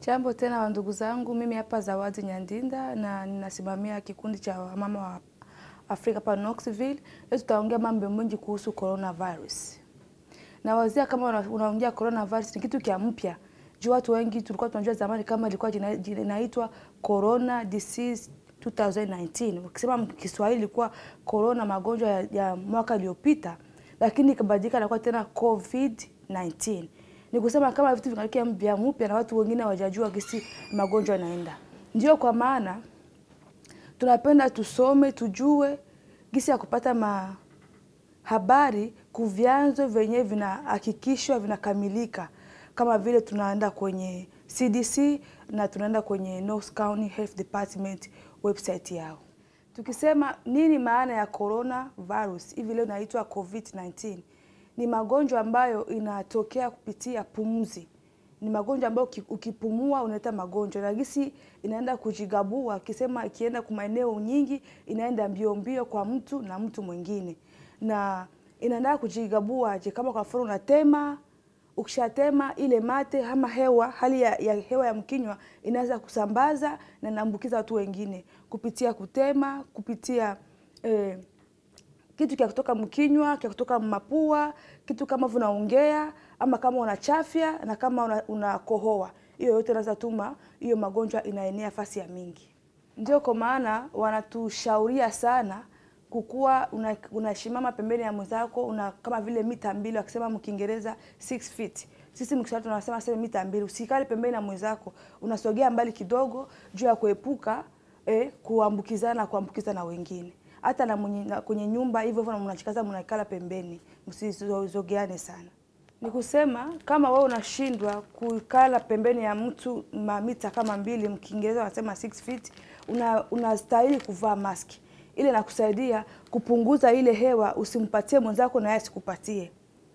Jambo tena wa ndugu zangu, mimi hapa Zawadi Nyandinda na ninasimamia kikundi cha wamama wa Afrika hapa Knoxville. Leo tutaongea mambo mengi kuhusu coronavirus. Na wazia kama una- unaongea coronavirus ni kitu kia mpya. Juu watu wengi tulikuwa tunajua zamani kama ilikuwa jina- jina- inaitwa corona disease 2019. Ukisema Kiswahili ilikuwa corona magonjwa ya, ya mwaka iliyopita, lakini ikabadilika na kuwa tena COVID-19 ni kusema kama vitu vinatokea vya mpya na watu wengine hawajajua kisi magonjwa yanaenda. Ndio kwa maana tunapenda tusome, tujue gisi ya kupata ma habari kuvyanzo vyenye vinahakikishwa vinakamilika, kama vile tunaenda kwenye CDC na tunaenda kwenye North County Health Department website yao. Tukisema nini maana ya corona virus, hivi leo inaitwa COVID-19 ni magonjwa ambayo inatokea kupitia pumzi. Ni magonjwa ambayo uki- ukipumua unaleta magonjwa, na gisi inaenda kujigabua, akisema ikienda kwa maeneo nyingi inaenda mbio mbio kwa mtu na mtu mwingine, na inaenda kujigabua je, kama kwa mfano unatema ukishatema ile mate ama hewa, hali ya, ya hewa ya mkinywa inaweza kusambaza na inaambukiza watu wengine kupitia kutema, kupitia eh, kitu kia kutoka mkinywa, kia kutoka mapua, kitu kama unaongea ama kama unachafya na kama una- unakohoa, hiyo yote inaweza tuma hiyo magonjwa inaenea fasi ya mingi. Ndio kwa maana wanatushauria sana kukuwa una- unashimama pembeni ya mwenzako una kama vile mita mbili, wakisema mkiingereza 6 feet. Sisi mkiswahili tunasema sema mita mbili. Usikale pembeni na mwenzako, unasogea mbali kidogo juu ya kuepuka eh, kuambukizana na kuambukiza na wengine hata na, mwenye, na kwenye nyumba hivyo hivyo mnachikaza mnakala pembeni, msizogeane sana. Ni kusema kama wewe unashindwa kukala pembeni ya mtu mamita kama mbili, mkiingereza wanasema 6 feet, una unastahili kuvaa maski ile nakusaidia kupunguza ile hewa, usimpatie mwenzako na yeye asikupatie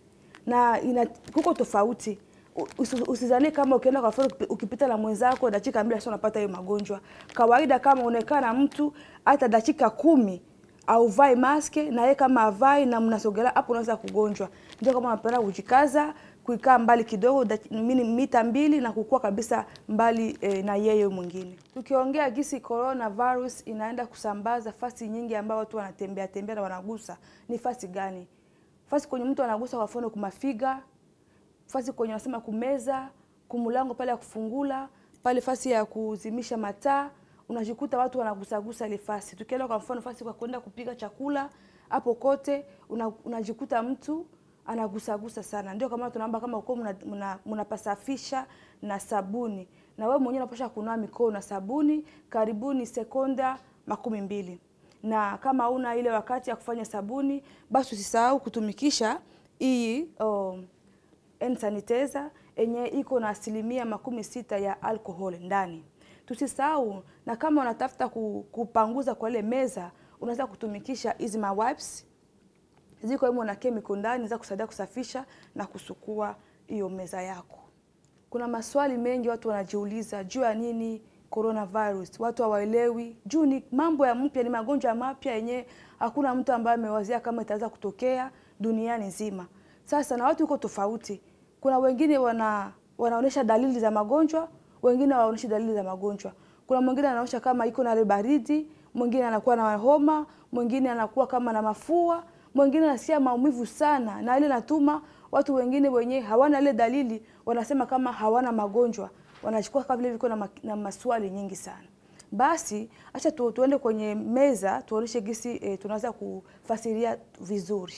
na ina kuko tofauti. Usi- Usizanie kama ukienda kwa mfano ukipi- ukipita na mwenzako dakika mbili sasa unapata hiyo magonjwa. Kawaida kama unakaa na mtu hata dakika kumi au vai maske na yeye kama avai na mnasogelea hapo, unaweza kugonjwa. Ndio kama unapenda kujikaza kuikaa mbali kidogo daki- mini- mita mbili na kukua kabisa mbali eh, na yeye mwingine. Tukiongea gisi coronavirus inaenda kusambaza fasi nyingi ambao watu wanatembea tembea na wanagusa, ni fasi gani? fasi kwenye mtu anagusa kwa mfano kumafiga, fasi kwenye wanasema kumeza, kumulango pale ya kufungula, pale fasi ya kuzimisha mataa, unajikuta watu wanagusagusa ile fasi. Tukienda kwa mfano fasi kwa kwenda kupiga chakula, hapo kote una, unajikuta mtu anagusagusa sana. Ndio kama tunaomba kama uko mnapasafisha na sabuni, na wewe mwenyewe unapasha kunawa mikono na sabuni karibuni sekonda makumi mbili na kama una ile wakati ya kufanya sabuni, basi usisahau kutumikisha hii um, hand sanitizer yenye iko na asilimia makumi sita ya alcohol ndani. Tusisahau, na kama unatafuta ku- kupanguza kwa ile meza, unaweza kutumikisha hizi ma wipes ziko himo na chemical ndani za kusaidia kusafisha na kusukua hiyo meza yako. Kuna maswali mengi watu wanajiuliza juu ya nini coronavirus, watu hawaelewi juu ni mambo ya mpya, ni magonjwa mapya yenye hakuna mtu ambaye amewazia kama itaweza kutokea duniani nzima. Sasa na watu iko tofauti, kuna wengine wana wanaonyesha dalili za magonjwa, wengine hawaonyeshi dalili za magonjwa. Kuna mwingine anaonyesha kama iko na ile baridi, mwingine anakuwa na homa, mwingine anakuwa kama na mafua, mwingine anasikia maumivu sana, na ile natuma watu wengine wenye hawana ile dalili wanasema kama hawana magonjwa, wanachukua kama vile viko na, ma, na maswali nyingi sana. Basi acha tu, tuende kwenye meza tuoneshe gisi e, tunaweza kufasiria vizuri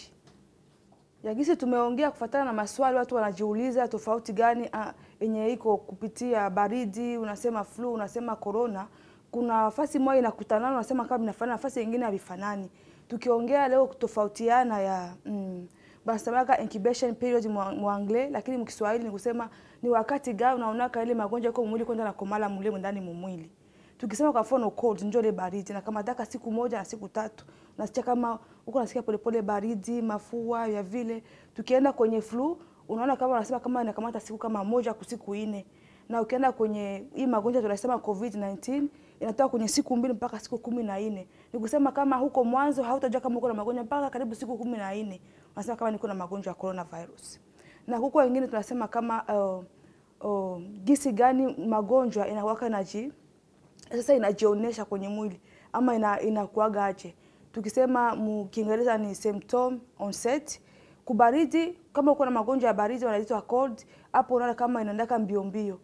ya gisi tumeongea kufatana na maswali watu wanajiuliza tofauti gani ah, yenye iko kupitia baridi, unasema flu, unasema corona. Kuna nafasi moja inakutanana, unasema kama inafanana, nafasi nyingine havifanani. Tukiongea leo kutofautiana ya mm, banasemaka incubation period mwa mwa anglais, lakini mkiswahili ni kusema ni wakati gani unaonaka ile magonjwa yako mwili kwenda na komala mule ndani mumwili tukisema kwa mfano cold ndio ile baridi na kama daka siku moja na siku tatu unasikia kama huko unasikia polepole baridi mafua ya vile tukienda kwenye flu unaona kama unasema kama inakamata siku kama moja kwa siku nne na ukienda kwenye hii magonjwa tunasema covid 19 inatoka kwenye siku mbili mpaka siku kumi na nne ni kusema kama huko mwanzo hautajua kama uko na magonjwa mpaka karibu siku kumi na nne unasema kama niko na magonjwa ya coronavirus na huko wengine tunasema kama uh, oh, gisi gani magonjwa inakuwaka naji sasa inajionyesha kwenye mwili ama ina, inakuaga aje. Tukisema mu Kiingereza ni symptom onset. Kubaridi, kama uko na magonjwa ya baridi wanaitwa cold, hapo unaona kama inaendaka mbio mbio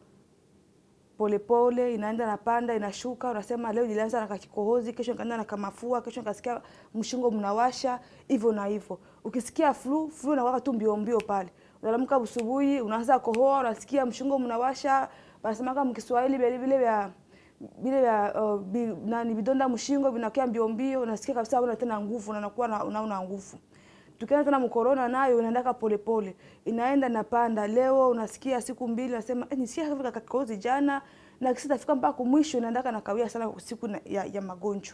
polepole inaenda napanda inashuka, unasema leo nilianza na kakikohozi, kesho nikaanza na kamafua, kesho nikasikia mshingo mnawasha, hivyo na hivyo. Ukisikia flu, flu inakuwa tu mbio mbio pale. Unaamka asubuhi, unaanza kohoa, unasikia mshingo mnawasha, wanasema kama Kiswahili vile vile vya vile vya uh, bi, nani vidonda mshingo vinakuwa mbio mbio, unasikia kabisa una tena nguvu, unakuwa na unaona nguvu. Tukienda tena mkorona nayo inaendaka polepole, inaenda napanda. Leo unasikia siku mbili unasema eh, nisikia kama kakikozi jana, na kisha tafika mpaka mwisho inaendaka na kawia sana siku na, ya, ya magonjwa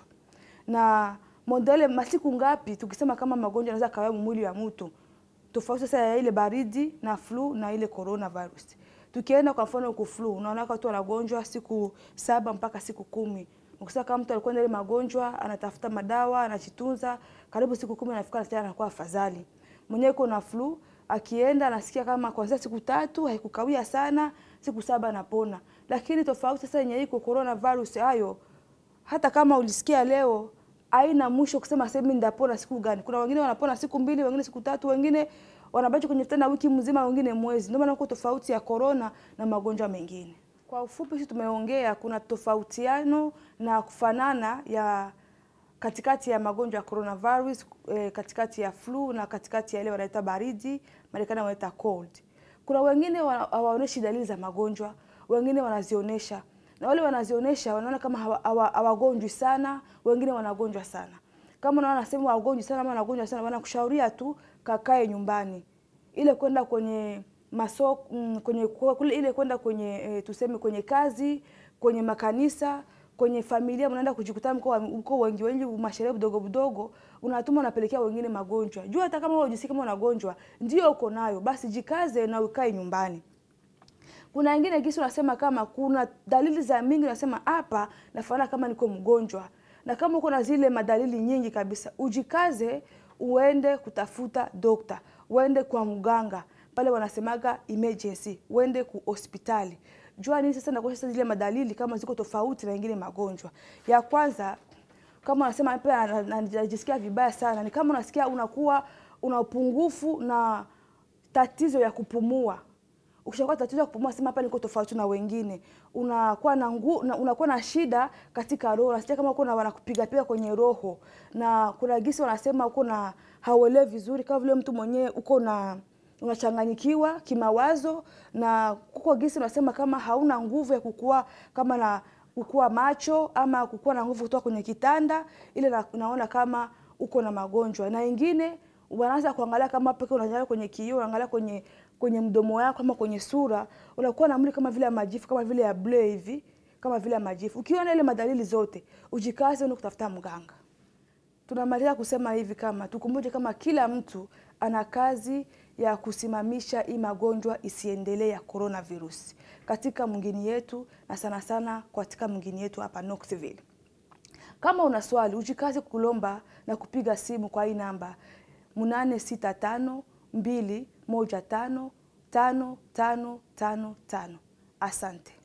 na modele masiku ngapi, tukisema kama magonjwa yanaweza kawia mwili wa mtu tofauti sasa ya ile baridi na flu na ile coronavirus. Tukienda kwa mfano ku flu, unaona watu wanagonjwa siku saba mpaka siku kumi. Ukisema kama mtu alikuwa na ile magonjwa, anatafuta madawa, anajitunza, karibu siku kumi anafika na tena anakuwa afadhali. Mwenyewe uko na flu, akienda anasikia kama kuanzia siku tatu haikukawia sana, siku saba anapona. Lakini tofauti sasa yenye iko coronavirus hayo, hata kama ulisikia leo haina mwisho kusema sasa mimi ndapona siku gani. Kuna wengine wanapona siku mbili, wengine siku tatu, wengine wanabaki kwenye vitanda wiki mzima, wengine mwezi. Ndio maana uko tofauti ya corona na magonjwa mengine. Kwa ufupi, sisi tumeongea kuna tofautiano na kufanana ya katikati ya magonjwa ya coronavirus eh, katikati ya flu na katikati ya ile wanaita baridi, Marekani wanaita cold. Kuna wengine hawaoneshi dalili za magonjwa, wengine wanazionyesha na wale wanazionyesha wanaona kama hawagonjwi sana, wengine wanagonjwa sana. Kama unaona nasema wagonjwi sana ama wanagonjwa sana, wanakushauria tu kakae nyumbani, ile kwenda kwenye masoko mm, kwenye kule, ile kwenda kwenye e, tuseme kwenye kazi, kwenye makanisa, kwenye familia, mnaenda kujikutana mko mko wengi wengi, masherehe vidogo vidogo, unatuma unapelekea wengine magonjwa. Jua hata kama wewe unajisikia kama unagonjwa, ndio uko nayo, basi jikaze na ukae nyumbani. Kuna wengine kisi unasema kama kuna dalili za mingi, unasema hapa nafanana kama niko mgonjwa, na kama uko na zile madalili nyingi kabisa, ujikaze uende kutafuta dokta, uende kwa mganga pale wanasemaga emergency, uende ku hospitali. Jua nini sasa nakuonyesha sasa zile madalili kama ziko tofauti na ingine magonjwa. Ya kwanza kama unasema pia najisikia vibaya sana, ni kama unasikia unakuwa una upungufu na tatizo ya kupumua ukishakuwa tatizo ya kupumua, sema hapa niko tofauti na wengine. Unakuwa na ngu, una, unakuwa na shida katika roho, unasikia kama uko na wanakupiga piga kwenye roho, na kuna gisi wanasema uko na hauelewi vizuri, kama vile mtu mwenyewe uko na unachanganyikiwa kimawazo, na kuko gisi unasema kama hauna nguvu ya kukua kama na kukua macho ama kukua na nguvu kutoka kwenye kitanda ile na, unaona kama uko na magonjwa, na ingine unaanza kuangalia kama peke unaangalia kwenye kioo, unaangalia kwenye kwenye mdomo wako ama kwenye sura, unakuwa na mwili kama vile ya majifu, kama vile ya blue hivi, kama vile ya majifu. Ukiona ile madalili zote, ujikaze uende kutafuta mganga. Tunamaliza kusema hivi kama tukumbuke kama kila mtu ana kazi ya kusimamisha hii magonjwa isiendelee ya coronavirus katika mwingine yetu na sana sana katika mwingine yetu hapa Knoxville. Kama una swali, ujikaze kulomba na kupiga simu kwa hii namba munane sita tano mbili moja tano tano tano tano tano. Asante.